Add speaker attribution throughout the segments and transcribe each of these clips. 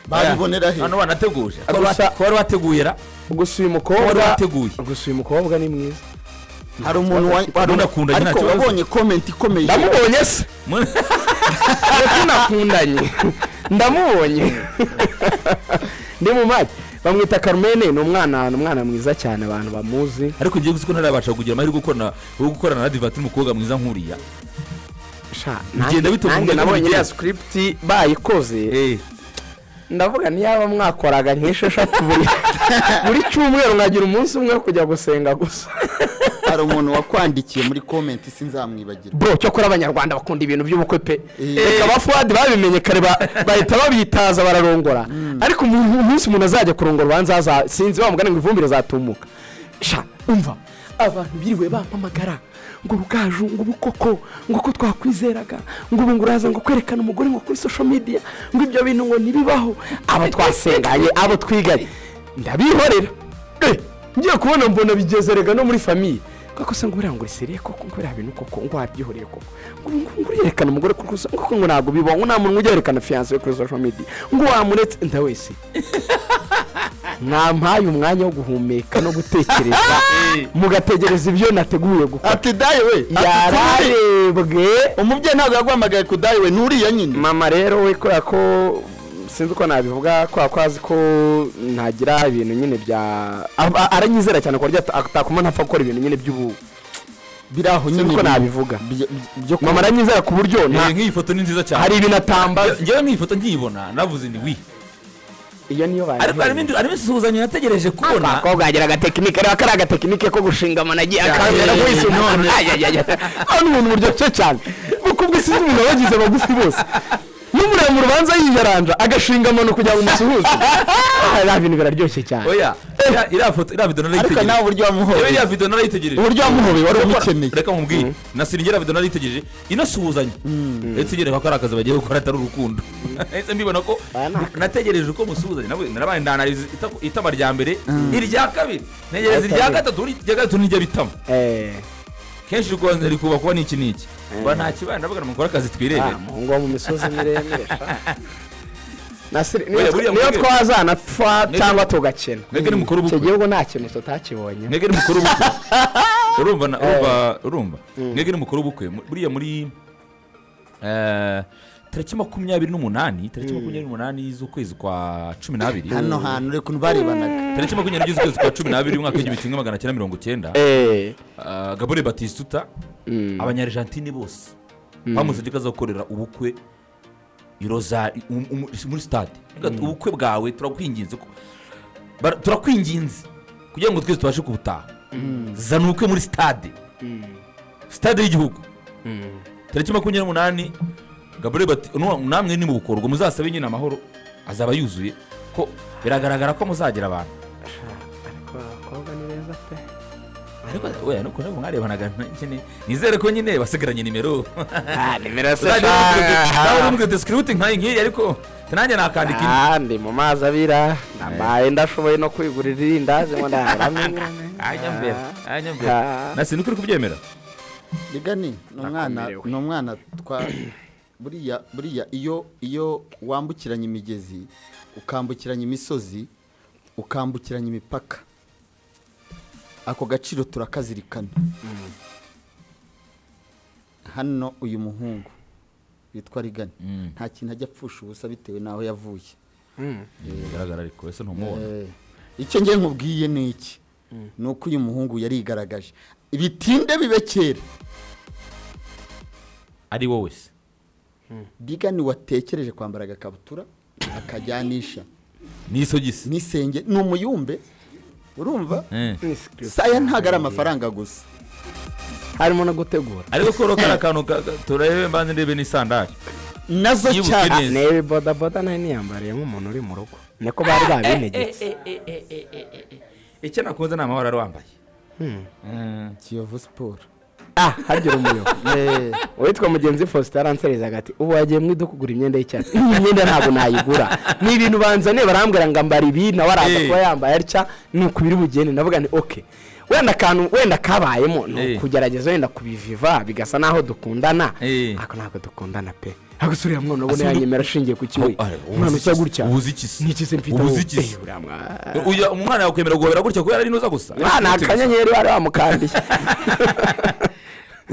Speaker 1: babibonera he
Speaker 2: hano banateguje ko
Speaker 1: Gusa-
Speaker 2: wari wateguye ra
Speaker 3: gusa uyu
Speaker 2: wari
Speaker 3: mukobwa
Speaker 2: wateguye
Speaker 3: gusa uyu mukobwa ni mwiza
Speaker 1: hari umuntu wa- wari
Speaker 2: Ndakunda, nta
Speaker 1: ariko
Speaker 2: kibazo.
Speaker 1: wabonye komenti ikomeye
Speaker 3: ndamubonye se
Speaker 2: Mu-
Speaker 3: ndetse nakundanye ndamubonye ndi mu mazi bamwita carmen ni umwana ni umwana mwiza cyane abantu bamuzi
Speaker 2: ariko ngiye gusa ko ntarabasha kugira amahirwe yo gukorana- yo gukorana na divatiri umukobwa mwiza nk'uriya
Speaker 3: Sha,
Speaker 2: Bigenda bitewe
Speaker 3: nanjye
Speaker 2: n'uko
Speaker 3: nabonye
Speaker 2: bigenda.
Speaker 3: iriya script bayikoze
Speaker 2: Eh,
Speaker 3: ndavuga niyaba mwakoraga nk'esheshatu buri buri cyumweru nkagira umunsi umwe wo kujya gusenga gusa
Speaker 1: hari umuntu wakwandikiye muri komenti sinzamwibagirwa
Speaker 3: bro cyokora abanyarwanda bakunda ibintu by'ubukwe pe
Speaker 1: Eh.
Speaker 3: reka ba fuwadi babimenye kare ba- bahita babitaza bararongora ariko umuntu- umunsi umuntu azajya kurongora ubanza aza- sinzi wa mugani ngo ivumbire zatumuka sha umva abantu biriwe bampamagara ngo rugaju ngo ubu koko ngo uko twakwizeraga ngo ubu ngo uraza ngo kwerekana umugore ngo kuri social media ngo ibyo bintu ngo ntibibaho abo twasenganye abo twiganye ndabihorera Eh, ngiye kubona mbona bigeze rega no muri famiye koko se ngo buriya ngo uriseriye koko ngo buriya bintu koko ngo wabyihoreye koko ngo ngo ngo urerekana umugore kuri gusa ngo ngo ntabwo bibaho ngo nta muntu ujya yerekana fiyanse kuri social media ngo wamuretse nda wese mwampaye umwanya wo guhumeka no gutekereza mugategereza ibyo nateguye gukora
Speaker 1: ati dayi we ati kuri-
Speaker 3: yararebwe
Speaker 1: umubyeyi ntabwo yaguhamagaye ku dayi we ni uriya nyine
Speaker 3: mama rero we kubera ko sinzi uko nabivuga kubera ko azi ko ntagira ibintu nyine bya a- a- aranyizera cyane ku buryo ata- atakoma ntapfa gukora ibintu nyine by'ubu
Speaker 1: biri aho
Speaker 3: sinzi
Speaker 1: nyine
Speaker 3: uko
Speaker 1: biri-
Speaker 3: nabivuga
Speaker 1: byo- byo
Speaker 3: mama
Speaker 1: kuba-
Speaker 3: aranyizera ku buryo nta
Speaker 2: eh, nk'iyi foto ni nziza
Speaker 3: hari
Speaker 2: cyane
Speaker 3: ibintu atambaza
Speaker 2: ngewe nk'iyi foto nkiyibona navuze ni wi
Speaker 3: iyo niyo
Speaker 2: ariko harimo indi- harimo isuhuzanyo nategereje kubona
Speaker 3: abakobwa bagira agatekinike rero kariya agatekinike ko gushinga amano agiye akabera
Speaker 2: eh,
Speaker 3: wese umuntu hano umuntu buryoshye cyane kuko ubwo sinzi umuntu abagize abagufi bose n'umureba mu rubanza yiyaranja agashinga amano kugira ngo umusuhuze nta bintu biraryoshye cyane
Speaker 2: oya iriya- iriya foto iriya video
Speaker 1: ariko
Speaker 2: narayitegereje
Speaker 1: nawe uburyo
Speaker 2: yewe
Speaker 1: wamuhobeye
Speaker 2: iriya video narayitegereje
Speaker 1: uburyo wamuhobeye wari
Speaker 2: Reka-
Speaker 1: umukeneye
Speaker 2: reka nkubwire nasiriye iriya video narayitegereje inasuhuzanya ndetse igereka ko ari akazi bagiye gukora atari urukundo ndetse mbibona ko
Speaker 3: Aya ni akazi.
Speaker 2: nategereje ko musuhuzanya nawe narabaye ndanariza ita- itama rya mbere irya kabiri ntegereza
Speaker 3: Ariko
Speaker 2: irya
Speaker 3: ariko-
Speaker 2: gatatu irya gatatu nijya bitama
Speaker 3: Eh,
Speaker 2: kenshi rwanda rikuba kuba n'iki n'iki ba nta kibaye ndavuga ngo mukore akazi
Speaker 3: ah,
Speaker 2: twirebera
Speaker 3: umuhungu wo mu misozi miremire sha. Nasiri-
Speaker 2: Buriya- buriya
Speaker 3: niyo
Speaker 2: mwebwe-
Speaker 3: twazana twa-
Speaker 2: Mwebwe-
Speaker 3: cyangwa tugakena
Speaker 2: mwebwe nimukora
Speaker 3: icyo
Speaker 2: ubukwe
Speaker 3: gihugu nta kintu tutakibonye
Speaker 2: mwebwe nimukora ubukwe urumva na- urumva urumva mwebwe nimukora ubukwe mu- buriya muri eh, tariki makumyabiri n'umunani tariki makumyabiri n'umunani z'ukwezi kwa cumi n'abiri
Speaker 1: hano hantu reka ukuntu barebanaga
Speaker 2: tariki makumyabiri z'ukwezi kwa cumi n'abiri umwaka w'igihumbi kimwe magana cyenda mirongo cyenda
Speaker 3: Eh,
Speaker 2: eh, gabore batisituta
Speaker 3: mm,
Speaker 2: abanyarijantine bose bamuze inzoga zo gukorera ubukwe i Rozari- um- um- muri sitade Reka ubukwe bwawe turakwinginze ko- bara- turakwinginze kugira ngo twese tubashe kubutaha zana ubukwe muri sitade sitade y'igihugu tariki makumyabiri n'umunani gabure bati "Nu- namwe nimubukorwa muzasabe nyine amahoro azaba yuzuye ko biragaragara ko muzagira abantu
Speaker 3: ariko abakobwa ni beza pe
Speaker 2: ariko oya nuko nabo mwarebanaga nyine nizere ko nyine basigaranye nimero
Speaker 3: Ah, nimero se
Speaker 2: nawe
Speaker 3: shaka.
Speaker 2: urumva desikiruti nkayi ngiyi ariko nanjye nakandika indi
Speaker 3: Ah, ndi mu mazi abira nambaye ndashoboye no kwigurira irindazi ngo ndahamenye
Speaker 2: ajya mbere ajya mbere
Speaker 3: Ah.
Speaker 2: nasi nuko uri kubyemera
Speaker 1: rigani ni umwana
Speaker 3: Nakomerewe.
Speaker 1: ni umwana twa buriya buriya iyo iyo wambukiranya imigezi ukambukiranya imisozi ukambukiranya imipaka ako gaciro turakazirikana hano uyu muhungu witwa rigani nta kintu ajya apfusha ubusa bitewe n'aho yavuye
Speaker 2: bigaragara ariko ese ntumubona
Speaker 1: Eh, icyo ngiye nkubwiye ni iki ni uko uyu muhungu yarigaragaje bitinde bibe kera
Speaker 2: ari wowe se
Speaker 1: bigani watekereje kwambara agakabutura akajyanisha
Speaker 2: n'isogisi
Speaker 1: n'isenge ni umuyumbe urumva
Speaker 2: Eh.
Speaker 1: saya ntabwo ari amafaranga gusa
Speaker 3: harimo no gutegura
Speaker 2: ariko koro kari akantu ka- ka- turebe mbanze ndebe n'isandari
Speaker 1: nazo
Speaker 2: Yibuke
Speaker 1: cyane
Speaker 2: neza. Yes.
Speaker 3: nebe bodaboda nayo niyambariye nk'umuntu uri mu rugo niko bari babinegetse
Speaker 2: icyo nakunze ni amahoro ari wambaye Eh.
Speaker 1: kiyovu siporo
Speaker 3: ah hagira umuyobo uwitwa mugenzi faustin aranserizaga ati ubu wagiye mu iduka kugura imyenda y'icyatsi iyi myenda ntabwo nayigura ni ibintu banzaniye barambwira ngo ambara ibi nawe araza
Speaker 2: Eh.
Speaker 3: kuba yambaye atya ni uku biri bugende ndavuga ni oke wenda akantu wenda kabayemo ni
Speaker 2: Eh.
Speaker 3: ukugerageza wenda kubiviva bigasa naho dukundana
Speaker 2: Eh.
Speaker 3: ariko ntabwo dukundana pe hagusura uriya mwana ubona
Speaker 2: Asa n'udu-
Speaker 3: yanyemera ashingiye ku kiwe
Speaker 2: Ah, ubuze
Speaker 3: umwana usa
Speaker 2: iki-
Speaker 3: gutya
Speaker 2: ubuze iki se?
Speaker 3: n'iki se mfite
Speaker 2: Ubuze
Speaker 3: aho?
Speaker 2: iki se?
Speaker 3: Eh, uriya mwana
Speaker 2: Uyu- umwana yakwemera guhobera gutya kubera ari inuza gusa
Speaker 3: Ah, ni akanyenyeri wari wamukandiye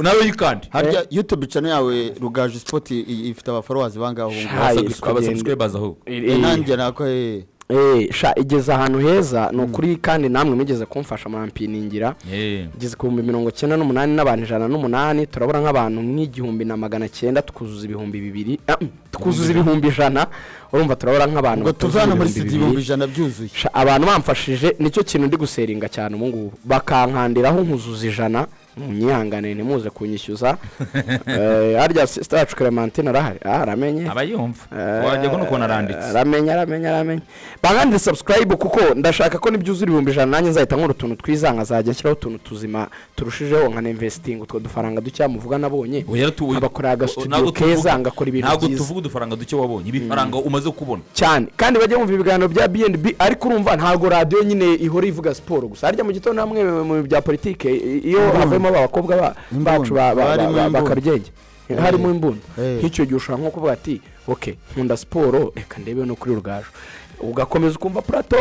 Speaker 2: nawe yikandi
Speaker 1: harya youtube channel yawe rugaje sport i- i- ifite abafollowers bangaho
Speaker 3: Sha. Aye, siko bigenda.
Speaker 2: abasubscribers ahubwo
Speaker 1: Eh, nanjye nako eh
Speaker 3: Eh, sha igeze ahantu heza ni ukuri kandi namwe mugeze kumfasha murampiningira
Speaker 2: Eh,
Speaker 3: igeze ku bihumbi mirongo cyenda n'umunani n'abantu ijana n'umunani turabura nk'abantu nk'igihumbi na magana cyenda twuzuza ibihumbi bibiri ah, mm, twuzuza ibihumbi ijana urumva turabura nk'abantu
Speaker 1: ngo
Speaker 3: batuzuza
Speaker 1: tuvana muri sida ibihumbi
Speaker 3: bibiri.
Speaker 1: ijana byuzuye
Speaker 3: Sha, abantu bamfashije nicyo kintu ndi guseringa cyane ubu ngubu bakankandiraho nkuzuza ijana munyihangane ntimuze kunyishyuza Eh, harya sisita yacu clementine arahari ah aramenye
Speaker 2: aba yumva
Speaker 3: Eh,
Speaker 2: wajyaga n'ukuntu aranditse
Speaker 3: aramenya aramenya aramenya bankandire subscribe kuko ndashaka ko nibyuzura ibihumbi ijana nanjye nzahita nkora utuntu twiza nkazajya nshyiraho utuntu tuzima turushijeho nkanimvesitinga utwo dufaranga dukeya muvuga nabonye
Speaker 2: Oya, tu-
Speaker 3: abakorera aga
Speaker 2: o-
Speaker 3: studio
Speaker 2: ntabwo tuvuga-
Speaker 3: keza, ngakora ibintu
Speaker 2: ntabwo
Speaker 3: byiza.
Speaker 2: tuvuga udufaranga duke wabonye ibifaranga umaze kubona
Speaker 3: cyane kandi bajya bumva ibiganiro bya bnb ariko urumva ntabwo radiyo nyine ihora ivuga siporo gusa harya mu gitondo namwe mu bintu bya politike i- iyo havuyemo abakobwa ba-
Speaker 1: Imbunda.
Speaker 3: bacu ba- ba-
Speaker 1: Harimo
Speaker 3: ba-
Speaker 1: imbunda.
Speaker 3: bakaryenge
Speaker 1: Eh.
Speaker 3: harimo imbunda
Speaker 1: Eh.
Speaker 3: nk'icyo gihe ushobora nko kuvuga ati oke nkunda siporo reka ndebe no kuri rugaju ugakomeza ukumva purato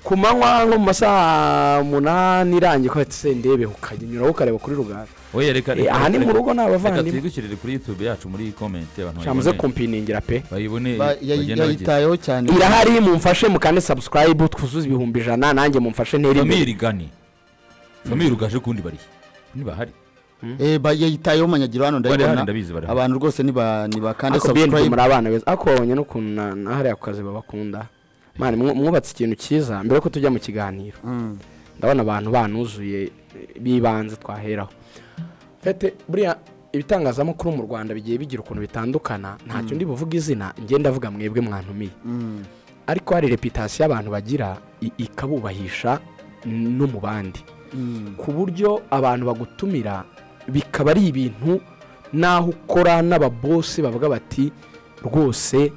Speaker 3: ku manywa nko mu masaha munani irangiye ko ati se ndebe ukajya ukareba kuri rugaju
Speaker 2: oya reka
Speaker 3: Eh, aha ni mu rugo ni
Speaker 2: reka
Speaker 3: abavandimwe
Speaker 2: tuyigushyirire kuri youtube yacu muri comment abantu
Speaker 3: shamuze
Speaker 2: bayibone.
Speaker 3: kumpiningira pe
Speaker 2: bayibone
Speaker 1: Ba- yayi-
Speaker 2: bagende bagende
Speaker 1: yayitayeho cyane
Speaker 3: irahari mumfashe mukande subscribe twuzuze ibihumbi ijana nanjye mumfashe ntere
Speaker 2: famiye
Speaker 3: imbere
Speaker 2: rigane famiye rugaje kundi barihe ntibahari
Speaker 1: Eh, ba- yayitayeho manyagiro hano
Speaker 2: Bari hano,
Speaker 1: ndabibona
Speaker 2: ndabizi, bari hano.
Speaker 1: abantu rwose niba nibakande
Speaker 3: ariko biyeni muri
Speaker 1: subscribe
Speaker 3: abana beza ariko wabonye n'ukuntu na- na hariya ku kazi babakunda mwana mwu- mwubatse ikintu cyiza mbere yuko tujya mu kiganiro
Speaker 1: Mm.
Speaker 3: ndabona abantu banuzuye eh, bibanze twaheraho fete buriya ibitangazamakuru mu rwanda bigiye bigira ukuntu bitandukana ntacyo ndi buvuga izina ngenda avuga mwebwe mwantumiye
Speaker 1: Mm.
Speaker 3: ariko hari reputasiyo abantu bagira i- ikabubahisha n- no mu bandi
Speaker 1: Mm.
Speaker 3: ku buryo abantu bagutumira bikaba ari ibintu n'aho ukora n'ababosi bavuga bati rwose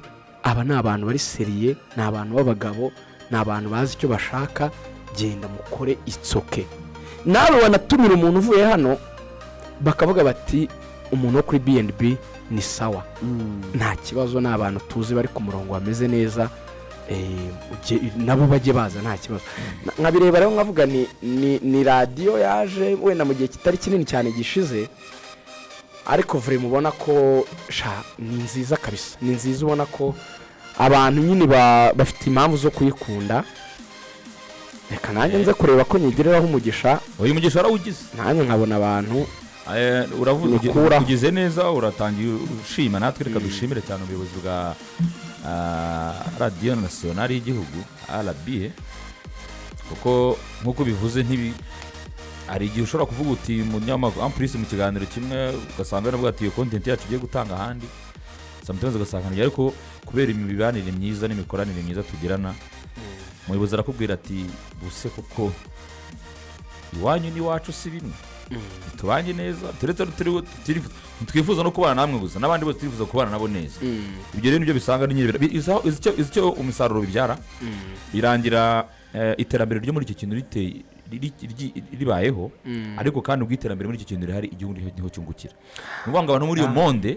Speaker 3: aba ni abantu bari seriye ni abantu b'abagabo ni abantu bazi icyo bashaka genda mukore itsoke nawe wanatumira umuntu uvuye hano bakavuga bati umuntu wo kuri bnb ni sawa
Speaker 1: Mm.
Speaker 3: nta kibazo ni abantu tuzi bari ku murongo bameze neza eh, ujye- nabo bajye baza nta kibazo Na- nkabireba rero nkavuga ni, ni, ni radiyo yaje wenda mu gihe kitari kinini cyane gishize ariko vure mubona ko sha ni nziza kabisa ni nziza ubona ko abantu nyine ba- bafite impamvu zo kuyikunda reka nanjye nze kureba ko nyigereraho umugisha
Speaker 2: uyu mugisha warawugize
Speaker 3: nanjye nkabona abantu
Speaker 2: Eh, uravuga ugi-
Speaker 3: Mukura.
Speaker 2: ugize neza uratangiye ushima natwe reka dushimire cyane ubuyobozi bwa ah, radiyo nasiyonari y'igihugu rba kuko nk'uko bivuze ntibi hari igihe ushobora kuvuga uti umunyamakuru ampurisi mu kiganiro kimwe ugasanga yaravuga ati iyo kontenti yacu ugiye gutanga ahandi sometimes ugasanga ntibyari ariko kubera imibanire myiza n'imikoranire myiza tugirana umuyobozi arakubwira ati buse kuko iwanyu n'iwacu si bimwe tubanye neza turetse no turi- turi- twifuza no kubana namwe gusa n'abandi bose turifuza kubana nabo neza ibyo rero nibyo bisanga n'inyibira icyo umusaruro bibyara birangira eh, iterambere ryo muri icyo kintu rite- riri- ryi- ribayeho ariko kandi ubwo iterambere muri icyo kintu rihari igihugu niho niho cyungukira ni ukuvuga ngo abantu muri iyo monde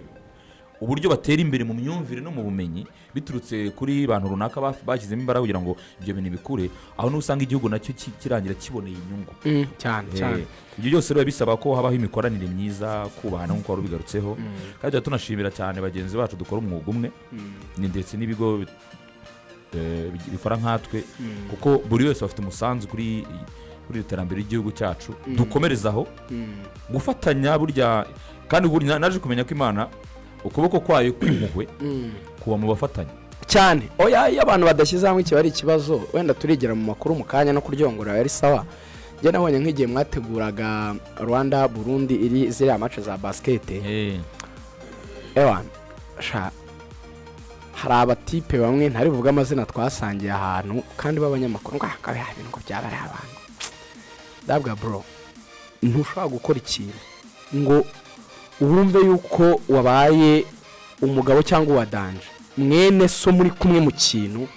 Speaker 2: uburyo batera imbere mu myumvire no mu bumenyi biturutse kuri bantu runaka baf- bashyizemo imbaraga kugira ngo ibyo bintu bikure aho niho usanga igihugu nacyo ki- kirangira kiboneye inyungu
Speaker 3: Mm, cyane cyane
Speaker 2: Eh, ibyo byose biba bisaba ko habaho imikoranire myiza kubahana nk'uko wari ubigarutseho kandi tuba tunashimira cyane bagenzi bacu dukora umwuga umwe ni- ndetse n'ibigo bi- eh, bi- bikora nkatwe kuko buri wese afite umusanzu kuri kuri iterambere ry'igihugu cyacu dukomerezaho gufatanya burya kandi buri- na- naje kumenya ko imana ukuboko kwayo kw'impuhwe kuba mu bafatanya
Speaker 3: cyane oya iyo abantu badashyize hamwe kiba ari ikibazo wenda turigera mu makuru mu kanya no kuryongora yari sawa njye nabonye nk'igihe mwateguraga rwanda burundi iri ziriya mace za basikete
Speaker 2: Eh,
Speaker 3: ewa sha hari abatipe bamwe ntari buvuge amazina twasangiye ahantu kandi b'abanyamakuru ngo akaba bintu ngo byaba ari abantu ndabwa bro ntushobora gukora ikintu ngo wumve yuko wabaye umugabo cyangwa uwa danje mwene so muri kumwe mu kintu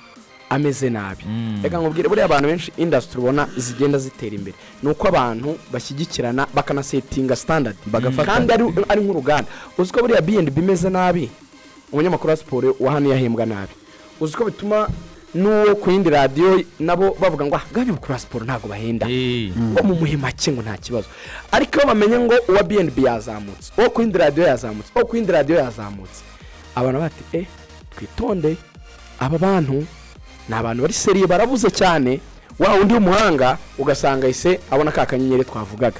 Speaker 3: ameze nabi
Speaker 2: Mm.
Speaker 3: reka nkubwire buriya abantu benshi indasitiri ubona zigenda zitera imbere ni uko abantu bashyigikirana bakanasetinga standard
Speaker 2: Bagafata.
Speaker 3: kandi ari, ari nk'uruganda uzi ko buriya B&B imeze nabi umunyamakuru wa siporo wa hano yahembwa nabi uzi ko bituma n'uwo ku yindi radiyo nabo bavuga ngo ahaganira siporo ntabwo bahenda
Speaker 2: Eh.
Speaker 3: ngo mumuhe make ngo nta kibazo ariko iyo bamenye ngo uwa bnb yazamutse uwo ku yindi radiyo yazamutse uwo ku yindi radiyo yazamutse abantu bati e twitonde aba bantu ni abantu bari seriye barabuze cyane wa undi w'umuhanga ugasanga ise abona ka kanyenyeri twavugaga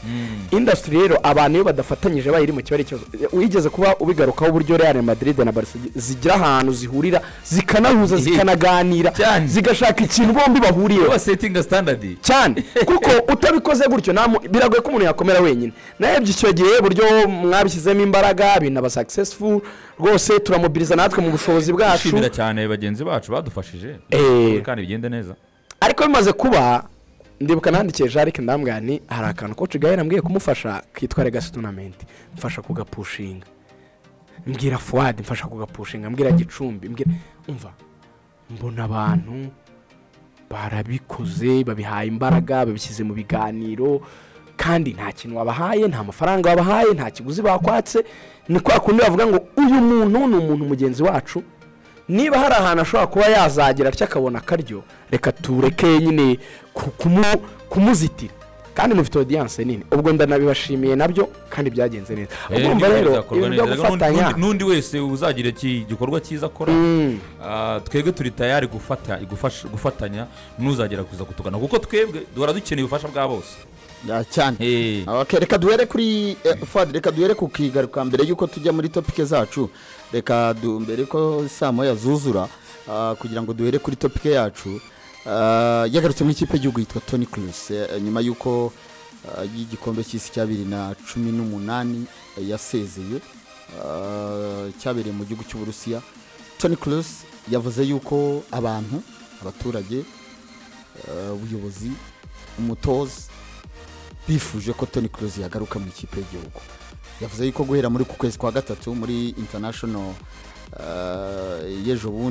Speaker 3: indasitiri rero abantu iyo badafatanyije bayo iri mu kibazo ikibazo wigeze kuba ubigarukaho uburyo real madrid na barcelona zigira ahantu zihurira zikanahuza
Speaker 2: Ehe.
Speaker 3: zikanaganira
Speaker 2: Cyane.
Speaker 3: zigashaka ikintu bombi bahuriyeho
Speaker 2: Uba setinga standard
Speaker 3: cyane kuko utabikoze gutyo nta mu- biragoye ko umuntu yakomera wenyine narebye icyo gihe uburyo mwabishyizemo imbaraga binaba successful rwose turamubiriza natwe mu bushobozi bwacu
Speaker 2: twishimira cyane bagenzi bacu badufashije
Speaker 3: Eh.
Speaker 2: kandi bigende neza
Speaker 3: ariko bimaze kuba ndibuka nandikiye jarike ndambwira nti hari akantu koci gahera mbwiye kumufasha kitwa legacy tournament mfasha kugapushinga mbwira fuwadi mfasha kugapushinga mbwira gicumbi mbwira umva mbona abantu barabikoze babihaye imbaraga babishyize mu biganiro kandi nta kintu wabahaye nta mafaranga wabahaye nta kiguzi bakwatse ni kwa kundi bavuga ngo uyu muntu ni umuntu mugenzi wacu niba hari ahantu ashobora kuba yazagera atyo akabona akaryo reka tureke nyine ku- kumu- kumuzitira kandi mufite odiyanse nini ubwo ndanabibashimiye nabyo kandi byagenze neza urumva
Speaker 2: Eh,
Speaker 3: rero
Speaker 2: bizakorwa
Speaker 3: ibintu byo
Speaker 2: neza. Nundi-
Speaker 3: gufatanya
Speaker 2: nundi- n'undi wese uzagira iki gikorwa cyiza akora
Speaker 3: Mm.
Speaker 2: Ah, twebwe turi tayari gufata gufasha- gufatanya n'uzagera kuza kutugana kuko twebwe duhora dukeneye ubufasha bwa bose
Speaker 1: Ya, cyane
Speaker 2: Eh.
Speaker 1: Okay, reka duhere kuri eh, Fuad, reka duhere ku kigaruka mbere y'uko tujya muri topike zacu reka du- mbere ko saa moya zuzura ah, kugira ngo duhere kuri topike yacu ah, yagarutse mu ikipe y'igihugu yitwa tony cruz nyuma y'uko ah, y'igikombe cy'isi cya bibiri na cumi n'umunani eh, yasezeye ah, cyabereye mu gihugu cy'uburusiya tony cruz yavuze yuko abantu abaturage eh, ubuyobozi umutoza bifuje ko toni Kroos yagaruka mu ikipe y'igihugu yavuze yuko guhera muri ku kwezi kwa gatatu muri international eh, y'ejo bundi